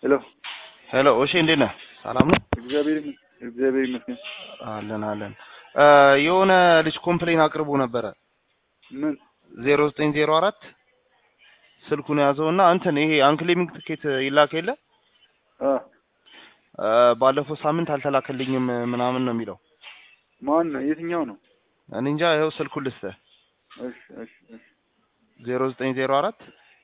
ሄሎ ሄሎ እሺ፣ እንዴት ነህ? ሰላም ነው? እግዚአብሔር ይመስገን እግዚአብሔር ይመስገን። አለን አለን። የሆነ ልጅ ኮምፕሌን አቅርቦ ነበረ ምን ዜሮ ዘጠኝ ዜሮ አራት ስልኩን ያዘውና እንትን ይሄ አንክሌሚንግ ትኬት ይላክ የለ አ አ፣ ባለፈው ሳምንት አልተላከልኝም ምናምን ነው የሚለው። ማን ነው? የትኛው ነው? እኔ እንጃ። ይኸው ስልኩን ልስጥህ እሺ እሺ እሺ ዜሮ ዘጠኝ ዜሮ አራት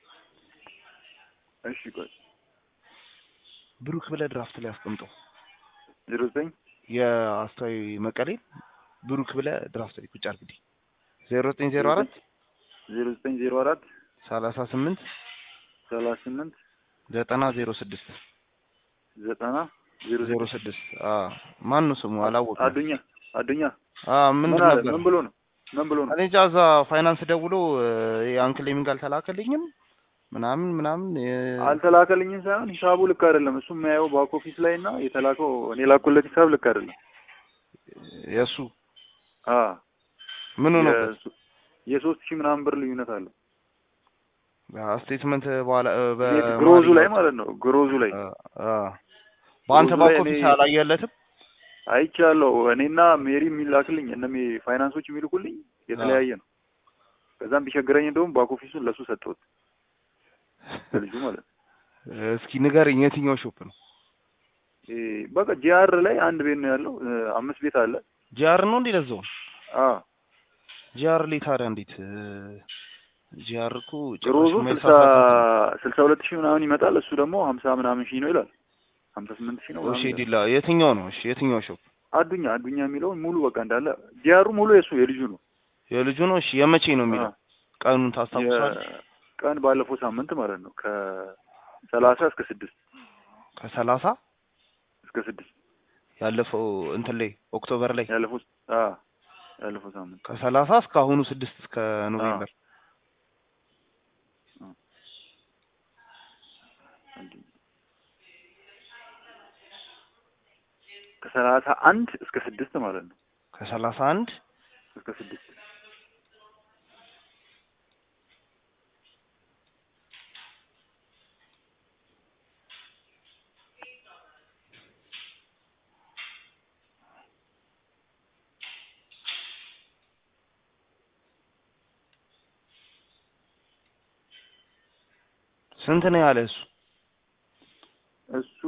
እሺ ቆይ ብሩክ ብለህ ድራፍት ላይ አስቀምጠው። ዜሮ ዘጠኝ የአስተዋይ መቀሌ ብሩክ ብለህ ድራፍት ላይ ቁጭ አድርግልኝ። ዜሮ ዘጠኝ ዜሮ አራት ዜሮ ዘጠኝ ዜሮ አራት ሰላሳ ስምንት ሰላሳ ስምንት ዘጠና ዜሮ ስድስት ዘጠና ዜሮ ዜሮ ስድስት ማን ነው ስሙ? አላወቅም። አዱኛ አዱኛ አ ምን ምንድን አለ? ነበር? ምን ብሎ ነው? ምን ብሎ ነው? እኔ እንጃ። እዛ ፋይናንስ ደውሎ የአንክሌሚንግ አልተላከልኝም ምናምን ምናምን የ- አልተላከልኝም ሳይሆን ሂሳቡ ልክ አይደለም። እሱ የሚያየው ባክ ኦፊስ ላይ እና የተላከው እኔ ላኩለት ሂሳብ ልክ አይደለም። የእሱ አ ምኑ ነው? የሱ- የሶስት ሺህ ምናምን ብር ልዩነት አለው። ስቴትመንት በኋላ በ- ግሮዙ ላይ ማለት ነው። ግሮዙ ላይ አ- አ። በአንተ ግሮዙ ባክ ላይ ኦፊስ እኔ- አላየለትም? አይቻለሁ። እኔና ሜሪ የሚላክልኝ እነ ሜ- ፋይናንሶች የሚልኩልኝ የተለያየ ነው። ከዛም ቢቸግረኝ እንደውም ባክ ኦፊሱን ለሱ ሰጠሁት ለልጁ ማለት ነው። እስኪ ንገረኝ፣ የትኛው ሾፕ ነው? እ በቃ ጂአር ላይ አንድ ቤት ነው ያለው። እ አምስት ቤት አለ። ጂአር ነው እንዴ? ለዛው አ ጂአር ላይ ታዲያ እንዴት ጂአር እኮ ግሮዙ ጭራሽ ስልሳ የማይሳሳት ስልሳ ሁለት ሺህ ምናምን ይመጣል። እሱ ደግሞ ሀምሳ ምናምን ሺህ ነው ይላል። ሀምሳ ስምንት ሺህ ነው ነው። እሺ ምናምን ይላል። ዲላ የትኛው ነው? እሺ የትኛው ሾፕ? አዱኛ አዱኛ የሚለውን ሙሉ በቃ እንዳለ ጂአሩ ሙሉ የሱ የልጁ ነው። የልጁ ነው። እሺ የመቼ ነው የሚለው? አ ቀኑን ታስታውሳለህ? ቀን ባለፈው ሳምንት ማለት ነው ከሰላሳ እስከ ስድስት ከሰላሳ እስከ ስድስት ያለፈው እንትን ላይ ኦክቶበር ላይ ያለፈው አ ያለፈው ሳምንት ከሰላሳ እስከ አሁኑ ስድስት እስከ ኖቬምበር ከሰላሳ አንድ እስከ ስድስት ማለት ነው ከሰላሳ አንድ እስከ ስድስት ስንት ነው ያለ እሱ? እሱ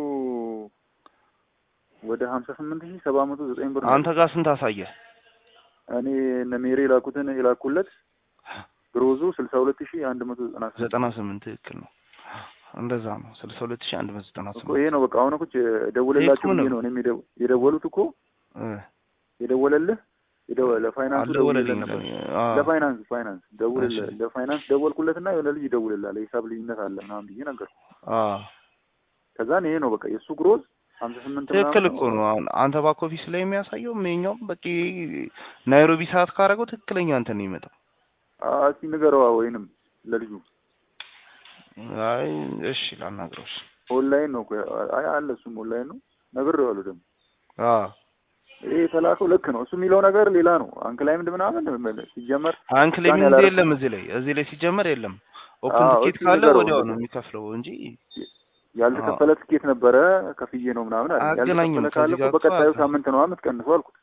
ወደ ሀምሳ ስምንት ሺህ ሰባት መቶ ዘጠኝ ብር ነው። አንተ ጋር ስንት አሳየ? እኔ እነ ሜሪ የላኩትን የላኩለት ግሮዙ ስልሳ ሁለት ሺህ አንድ መቶ ዘጠና ስምንት ዘጠና ስምንት ትክክል ነው። እንደዛ ነው። ስልሳ ሁለት ሺህ አንድ መቶ ዘጠና እኮ ስምንት ይሄ ነው በቃ። አሁን እኮ የደወለላቸው ይሄ እኮ ብዬ ነው። ነው እኔም የደው- የደወሉት እኮ እ የደወለልህ የደወ- ለፋይናንሱ ደውልለት አልደወለልኝም ነበር። ለኔ። አ ለፋይናንስ ፋይናንስ ደውልለት እሺ። ለፋይናንስ ደወልኩለትና የሆነ ልጅ ይደውልልሃል የሂሳብ ልዩነት አለ ምናምን ብዬ ነገር አ ከዛን ይሄ ነው በቃ የእሱ ግሮዝ ሀምሳ ስምንት ትክክል ምናምን እኮ ነው። አሁን አንተ ባክ ኦፊስ ላይ የሚያሳየው ይኸኛውም በቂ ናይሮቢ ሰዓት ካደረገው ትክክለኛ እንትን ነው የሚመጣው። አ- እስኪ ንገረዋ ወይንም ለልጁ አይ እሺ ላናግረው። እሺ ኦንላይን ነው እኮ አይ አለ እሱም ኦንላይን ነው ነግሬዋለሁ ደግሞ አ ይሄ የተላከው ልክ ነው እሱ የሚለው ነገር ሌላ ነው አንክላይምድ ምናምን ሲጀመር አንክሌሚንግ ያላረኩት- የለም እዚህ ላይ እዚህ ላይ ሲጀመር የለም። ኦፕን አዎ፣ ቲኬት እስኪ ካለ ንገረው ወዲያው ነው እንደዛ። የሚከፍለው እንጂ ያልተከፈለ ትኬት ነበረ ከፍዬ ነው ምናምን አለ አያገናኝም ያልተከፈለ ከዚህ ካለ ጋር እኮ እኮ በቀጣዩ አያገናኝም። ሳምንት ነው የምትቀንሰው አልኩት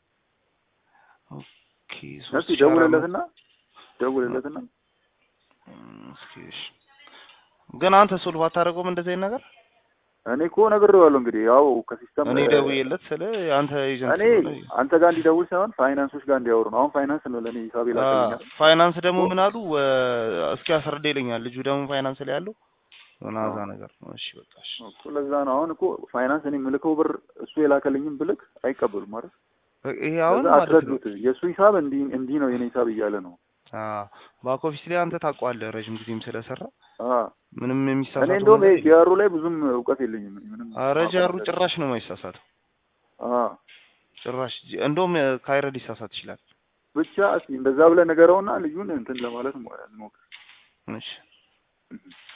ኦኬ እስኪ ሶስት ሺህ አራት መቶ ደውልለትና ደውልለትና እም፣ እስኪ እሺ። ግን አንተ ሶልቭ አታደርገውም እንደዚህ አይነት ነገር? እኔ እኮ ነግሬዋለሁ እንግዲህ ያው ከሲስተም እኔ ደውዬለት ስለ አንተ ኤጀንት እኔ አንተ ጋር እንዲደውል ሳይሆን ፋይናንሶች ጋር እንዲያወሩ ነው አሁን ፋይናንስ ነው ለእኔ ሂሳብ ይላክልኛል ፋይናንስ ደግሞ ምን አሉ ወ- እስኪ አስረዳ ይለኛል ልጁ ደግሞ ፋይናንስ ላይ ያለው ምናዛ ነገር ነው። እሺ በቃ እሺ። እኮ ለዛ ነው አሁን እኮ ፋይናንስ እኔ የምልከው ብር እሱ የላከልኝም ብልክ አይቀበሉም ማለት ይሄ አሁን ለዛ ማለት ነው አስረዱት የእሱ ሂሳብ እንዲህ እንዲህ ነው የኔ ሂሳብ እያለ ነው ባክ ኦፊስ ላይ አንተ ታውቀዋለህ ረጅም ጊዜም ስለሰራ አ ምንም እኔ የሚሳሳተው እንደውም ነገር ይሄ የለም። ጂአሩ ላይ ብዙም እውቀት የለኝም ምንም ኧረ ጃሩ ጭራሽ ነው የማይሳሳተው አ ጭራሽ ጂ- እንደውም ካይረ ሊሳሳት ይችላል። ብቻ እስኪ እንደዛ ብለህ ንገረውና ልጁን እንትን ለማለት ሞ- ሞክር እሺ እህ።